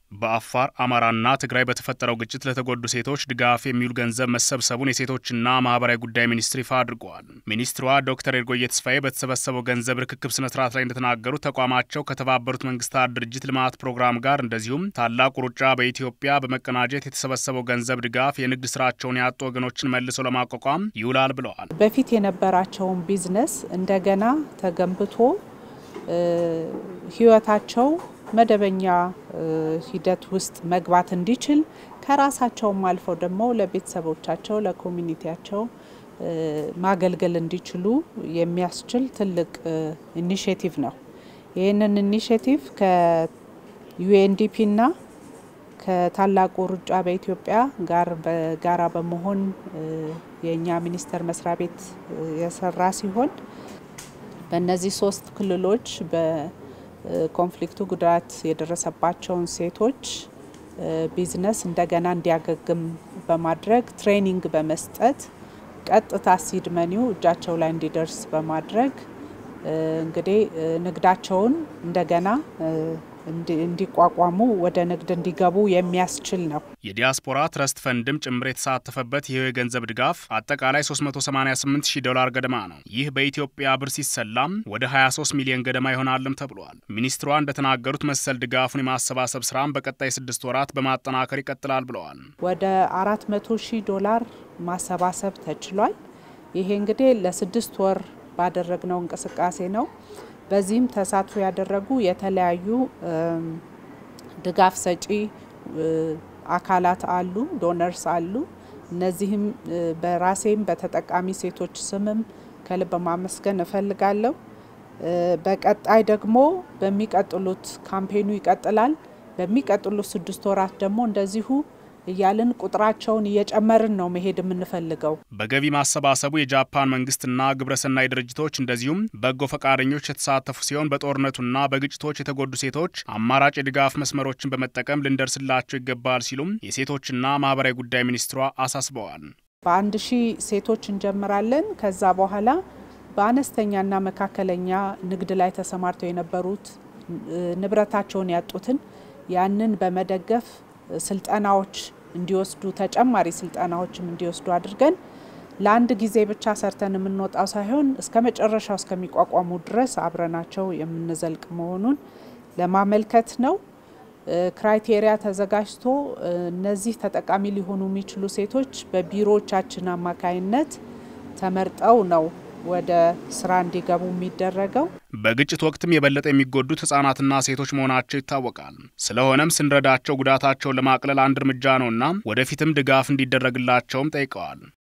በአፋር አማራና ትግራይ በተፈጠረው ግጭት ለተጎዱ ሴቶች ድጋፍ የሚውል ገንዘብ መሰብሰቡን የሴቶችና ማህበራዊ ጉዳይ ሚኒስትር ይፋ አድርገዋል። ሚኒስትሯ ዶክተር ኤርጎየ ተስፋዬ በተሰበሰበው ገንዘብ ርክክብ ስነ ስርዓት ላይ እንደተናገሩት ተቋማቸው ከተባበሩት መንግስታት ድርጅት ልማት ፕሮግራም ጋር እንደዚሁም ታላቁ ሩጫ በኢትዮጵያ በመቀናጀት የተሰበሰበው ገንዘብ ድጋፍ የንግድ ስራቸውን ያጡ ወገኖችን መልሶ ለማቋቋም ይውላል ብለዋል። በፊት የነበራቸውን ቢዝነስ እንደገና ተገንብቶ ህይወታቸው መደበኛ ሂደት ውስጥ መግባት እንዲችል ከራሳቸውም አልፈው ደግሞ ለቤተሰቦቻቸው ለኮሚኒቲያቸው ማገልገል እንዲችሉ የሚያስችል ትልቅ ኢኒሽቲቭ ነው። ይህንን ኢኒሽቲቭ ከዩኤንዲፒና ከታላቁ ሩጫ በኢትዮጵያ ጋር በጋራ በመሆን የእኛ ሚኒስቴር መስሪያ ቤት የሰራ ሲሆን በእነዚህ ሶስት ክልሎች ኮንፍሊክቱ ጉዳት የደረሰባቸውን ሴቶች ቢዝነስ እንደገና እንዲያገግም በማድረግ ትሬኒንግ በመስጠት ቀጥታ ሲድ መኒው እጃቸው ላይ እንዲደርስ በማድረግ እንግዲህ ንግዳቸውን እንደገና እንዲቋቋሙ ወደ ንግድ እንዲገቡ የሚያስችል ነው። የዲያስፖራ ትረስት ፈንድም ጭምር የተሳተፈበት ይህ የገንዘብ ድጋፍ አጠቃላይ 388 ሺህ ዶላር ገደማ ነው። ይህ በኢትዮጵያ ብር ሲሰላም ወደ 23 ሚሊዮን ገደማ ይሆናልም ተብሏል። ሚኒስትሯ እንደተናገሩት መሰል ድጋፉን የማሰባሰብ ስራም በቀጣይ ስድስት ወራት በማጠናከር ይቀጥላል ብለዋል። ወደ 400 ሺህ ዶላር ማሰባሰብ ተችሏል። ይሄ እንግዲህ ለስድስት ወር ባደረግነው እንቅስቃሴ ነው። በዚህም ተሳትፎ ያደረጉ የተለያዩ ድጋፍ ሰጪ አካላት አሉ፣ ዶነርስ አሉ። እነዚህም በራሴም በተጠቃሚ ሴቶች ስምም ከልብ ማመስገን እፈልጋለሁ። በቀጣይ ደግሞ በሚቀጥሉት ካምፔኑ ይቀጥላል። በሚቀጥሉት ስድስት ወራት ደግሞ እንደዚሁ እያልን ቁጥራቸውን እየጨመርን ነው መሄድ የምንፈልገው። በገቢ ማሰባሰቡ የጃፓን መንግስትና ግብረሰናይ ድርጅቶች እንደዚሁም በጎ ፈቃደኞች የተሳተፉ ሲሆን በጦርነቱና በግጭቶች የተጎዱ ሴቶች አማራጭ የድጋፍ መስመሮችን በመጠቀም ልንደርስላቸው ይገባል ሲሉም የሴቶችና ማህበራዊ ጉዳይ ሚኒስትሯ አሳስበዋል። በአንድ ሺህ ሴቶች እንጀምራለን። ከዛ በኋላ በአነስተኛና መካከለኛ ንግድ ላይ ተሰማርተው የነበሩት ንብረታቸውን ያጡትን ያንን በመደገፍ ስልጠናዎች እንዲወስዱ ተጨማሪ ስልጠናዎችም እንዲወስዱ አድርገን ለአንድ ጊዜ ብቻ ሰርተን የምንወጣው ሳይሆን እስከ መጨረሻው እስከሚቋቋሙ ድረስ አብረናቸው የምንዘልቅ መሆኑን ለማመልከት ነው። ክራይቴሪያ ተዘጋጅቶ እነዚህ ተጠቃሚ ሊሆኑ የሚችሉ ሴቶች በቢሮዎቻችን አማካይነት ተመርጠው ነው ወደ ስራ እንዲገቡ የሚደረገው። በግጭት ወቅትም የበለጠ የሚጎዱት ህጻናትና ሴቶች መሆናቸው ይታወቃል። ስለሆነም ስንረዳቸው ጉዳታቸውን ለማቅለል አንድ እርምጃ ነውና ወደፊትም ድጋፍ እንዲደረግላቸውም ጠይቀዋል።